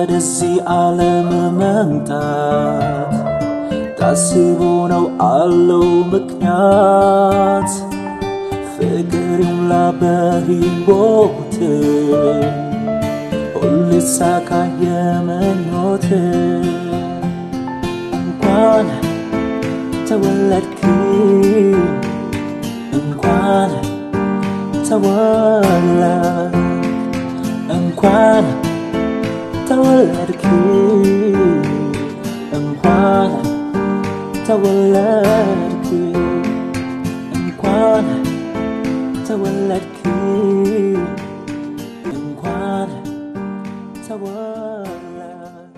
ወደዚህ ዓለም መምጣት ታስቦ ነው አለው ምክንያት ፍቅር ይሙላ በሕይወት ሁሌ ሳካ የመኞት እንኳን ተወለድክ እንኳን ተወለድ እንኳን ተወለድክ እንኳን ተወለድክ እንኳን ተወለድክ እንኳን ተወለድ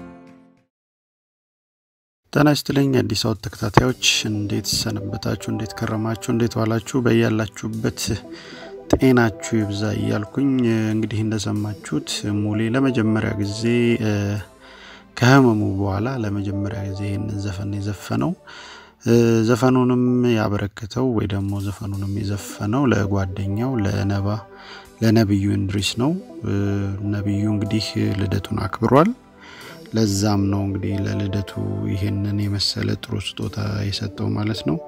ጤና ይስጥልኝ አዲስ አበባ ተከታታዮች፣ እንዴት ሰነበታችሁ? እንዴት ከረማችሁ? እንዴት ዋላችሁ? በያላችሁበት ጤናችሁ ይብዛ እያልኩኝ እንግዲህ እንደሰማችሁት ሙሌ ለመጀመሪያ ጊዜ ከህመሙ በኋላ ለመጀመሪያ ጊዜ ይህንን ዘፈን የዘፈነው ዘፈኑንም ያበረክተው ወይ ደግሞ ዘፈኑንም የዘፈነው ለጓደኛው ለነባ ለነብዩ እንድሪስ ነው። ነብዩ እንግዲህ ልደቱን አክብሯል። ለዛም ነው እንግዲህ ለልደቱ ይሄንን የመሰለ ጥሩ ስጦታ የሰጠው ማለት ነው።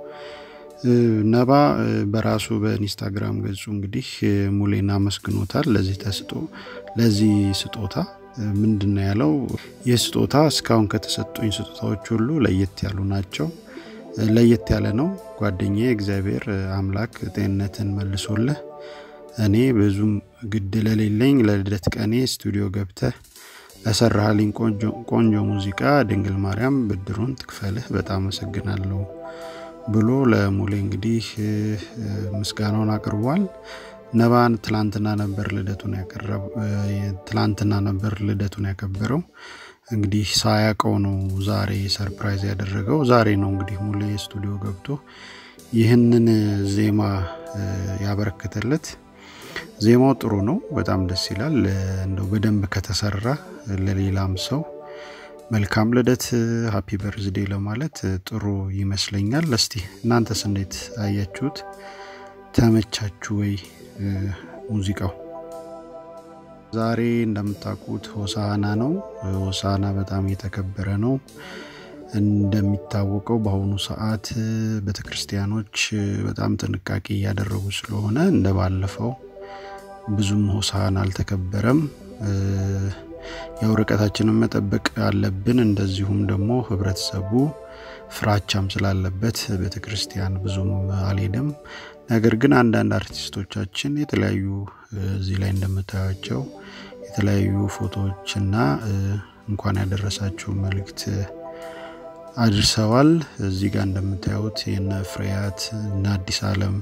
ነባ በራሱ በኢንስታግራም ገጹ እንግዲህ ሙሌን አመስግኖታል። ለዚህ ተስጦ ለዚህ ስጦታ ምንድን ነው ያለው? ይህ ስጦታ እስካሁን ከተሰጡኝ ስጦታዎች ሁሉ ለየት ያሉ ናቸው። ለየት ያለ ነው ጓደኛዬ፣ እግዚአብሔር አምላክ ጤንነትን መልሶልህ እኔ ብዙም ግድ ለሌለኝ ለልደት ቀኔ ስቱዲዮ ገብተህ ለሰራሃልኝ ቆንጆ ሙዚቃ ድንግል ማርያም ብድሩን ትክፈልህ፣ በጣም አመሰግናለሁ ብሎ ለሙሌ እንግዲህ ምስጋናውን አቅርቧል። ነባን ትላንትና ነበር ልደቱን ትላንትና ነበር ልደቱን ያከበረው። እንግዲህ ሳያውቀው ነው ዛሬ ሰርፕራይዝ ያደረገው። ዛሬ ነው እንግዲህ ሙሌ ስቱዲዮ ገብቶ ይህንን ዜማ ያበረከተለት። ዜማው ጥሩ ነው፣ በጣም ደስ ይላል። እንደው በደንብ ከተሰራ ለሌላም ሰው መልካም ልደት ሀፒ በርዝዴ ለማለት ጥሩ ይመስለኛል። እስቲ እናንተስ እንዴት አያችሁት? ተመቻችሁ ወይ ሙዚቃው? ዛሬ እንደምታውቁት ሆሳና ነው። ሆሳና በጣም የተከበረ ነው። እንደሚታወቀው በአሁኑ ሰዓት ቤተክርስቲያኖች በጣም ጥንቃቄ እያደረጉ ስለሆነ እንደ ባለፈው ብዙም ሆሳና አልተከበረም። ያው ርቀታችንን መጠበቅ አለብን። እንደዚሁም ደግሞ ህብረተሰቡ ፍራቻም ስላለበት ቤተ ክርስቲያን ብዙም አልሄድም። ነገር ግን አንዳንድ አርቲስቶቻችን የተለያዩ እዚህ ላይ እንደምታያቸው የተለያዩ ፎቶዎችና እንኳን ያደረሳችሁ መልእክት አድርሰዋል። እዚህ ጋር እንደምታዩት የነ ፍሬያት እነ አዲስ አለም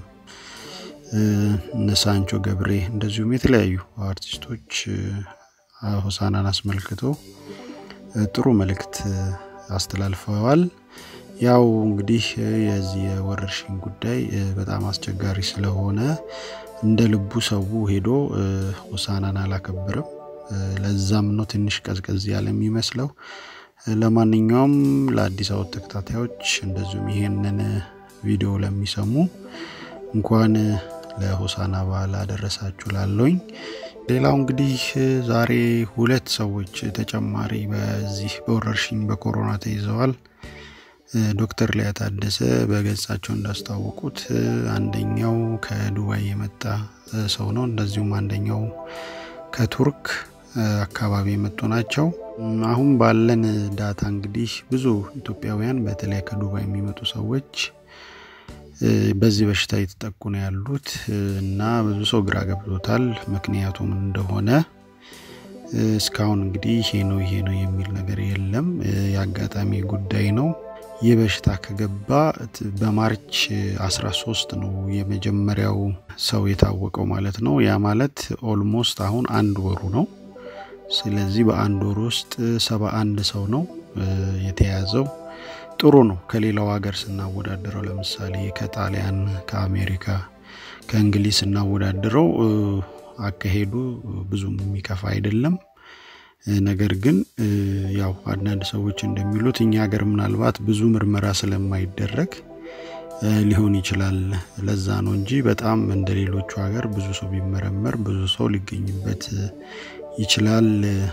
እነ ሳንቾ ገብሬ እንደዚሁም የተለያዩ አርቲስቶች ሆሳናን አስመልክቶ ጥሩ መልእክት አስተላልፈዋል። ያው እንግዲህ የዚህ የወረርሽኝ ጉዳይ በጣም አስቸጋሪ ስለሆነ እንደ ልቡ ሰው ሄዶ ሆሳናን አላከብርም። ለዛም ነው ትንሽ ቀዝቀዝ ያለ የሚመስለው። ለማንኛውም ለአዲስ አበባ ተከታታዮች እንደዚሁም ይሄንን ቪዲዮ ለሚሰሙ እንኳን ለሆሳና በዓል አደረሳችሁ ላለኝ። ሌላው እንግዲህ ዛሬ ሁለት ሰዎች ተጨማሪ በዚህ በወረርሽኝ በኮሮና ተይዘዋል። ዶክተር ሊያ ታደሰ በገጻቸው እንዳስታወቁት አንደኛው ከዱባይ የመጣ ሰው ነው። እንደዚሁም አንደኛው ከቱርክ አካባቢ የመጡ ናቸው። አሁን ባለን ዳታ እንግዲህ ብዙ ኢትዮጵያውያን በተለይ ከዱባይ የሚመጡ ሰዎች በዚህ በሽታ የተጠቁ ነው ያሉት እና ብዙ ሰው ግራ ገብቶታል። ምክንያቱም እንደሆነ እስካሁን እንግዲህ ይሄ ነው ይሄ ነው የሚል ነገር የለም። የአጋጣሚ ጉዳይ ነው። ይህ በሽታ ከገባ በማርች 13 ነው የመጀመሪያው ሰው የታወቀው ማለት ነው። ያ ማለት ኦልሞስት አሁን አንድ ወሩ ነው። ስለዚህ በአንድ ወር ውስጥ ሰባ አንድ ሰው ነው የተያዘው። ጥሩ ነው። ከሌላው ሀገር ስናወዳድረው ለምሳሌ ከጣሊያን፣ ከአሜሪካ፣ ከእንግሊዝ ስናወዳድረው አካሄዱ ብዙም የሚከፋ አይደለም። ነገር ግን ያው አንዳንድ ሰዎች እንደሚሉት እኛ ሀገር ምናልባት ብዙ ምርመራ ስለማይደረግ ሊሆን ይችላል። ለዛ ነው እንጂ በጣም እንደ ሌሎቹ ሀገር ብዙ ሰው ቢመረመር ብዙ ሰው ሊገኝበት ይችላል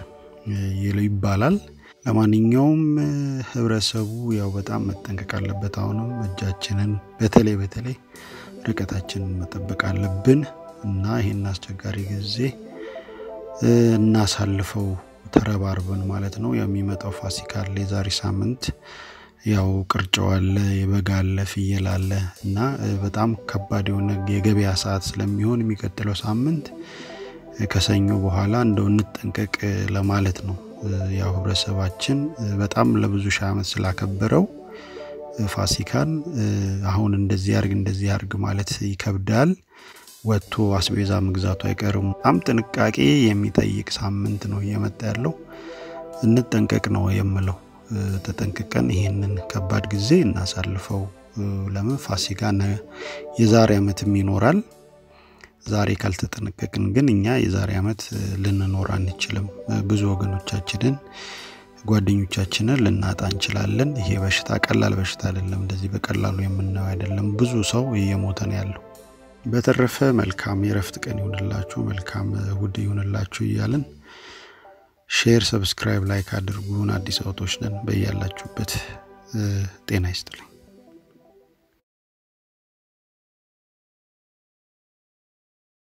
ይባላል። ለማንኛውም ህብረተሰቡ ያው በጣም መጠንቀቅ አለበት። አሁንም እጃችንን በተለይ በተለይ ርቀታችንን መጠበቅ አለብን እና ይህን አስቸጋሪ ጊዜ እናሳልፈው ተረባርበን ማለት ነው። የሚመጣው ፋሲካ አለ፣ የዛሬ ሳምንት ያው ቅርጫው አለ፣ የበግ አለ፣ ፍየል አለ እና በጣም ከባድ የሆነ የገበያ ሰዓት ስለሚሆን የሚቀጥለው ሳምንት ከሰኞ በኋላ እንደው እንጠንቀቅ ለማለት ነው። ያው ህብረተሰባችን በጣም ለብዙ ሺህ ዓመት ስላከበረው ፋሲካን አሁን እንደዚህ ያርግ እንደዚህ ያርግ ማለት ይከብዳል። ወጥቶ አስቤዛ መግዛቱ አይቀርም። በጣም ጥንቃቄ የሚጠይቅ ሳምንት ነው እየመጣ ያለው። እንጠንቀቅ ነው የምለው። ተጠንቅቀን ይህንን ከባድ ጊዜ እናሳልፈው። ለምን ፋሲካ የዛሬ ዓመትም ይኖራል። ዛሬ ካልተጠነቀቅን ግን እኛ የዛሬ ዓመት ልንኖር አንችልም። ብዙ ወገኖቻችንን ጓደኞቻችንን ልናጣ እንችላለን። ይሄ በሽታ ቀላል በሽታ አይደለም። እንደዚህ በቀላሉ የምናየው አይደለም። ብዙ ሰው እየሞተ ነው ያለው። በተረፈ መልካም የረፍት ቀን ይሁንላችሁ፣ መልካም እሁድ ይሁንላችሁ እያልን ሼር፣ ሰብስክራይብ፣ ላይክ አድርጉን። አዲስ አውቶች ነን። በያላችሁበት ጤና ይስጥልኝ።